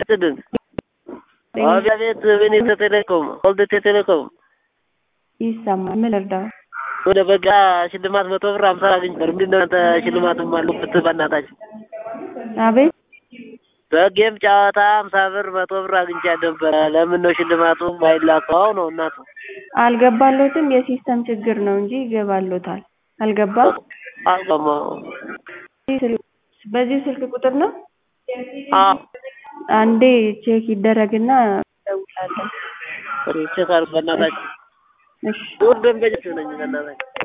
ይስጥልን። አቤት ቤኔተ ቴሌኮም ወልደቴ ቴሌኮም ይሰማል። ምን ልርዳው? ወደ በጋ ሽልማት መቶ ብር አምሳ አግኝ ነበር። ምንድን ነው እናንተ ሽልማትም አሉበት? በእናታችሁ አቤት በጌም ጨዋታ አምሳ ብር መቶ ብር አግኝቻ ነበረ። ለምን ነው ሽልማቱ ማይላከው ነው እናቱ? አልገባሎትም። የሲስተም ችግር ነው እንጂ ይገባሎታል። አልገባ አልገባም። በዚህ ስልክ ቁጥር ነው። አዎ አንዴ ቼክ ይደረግና እደውላለሁ። ቼክ አድርጉ በእናታችሁ። እሺ ውድ ደንበኛችሁ ነኝ በእናታችሁ።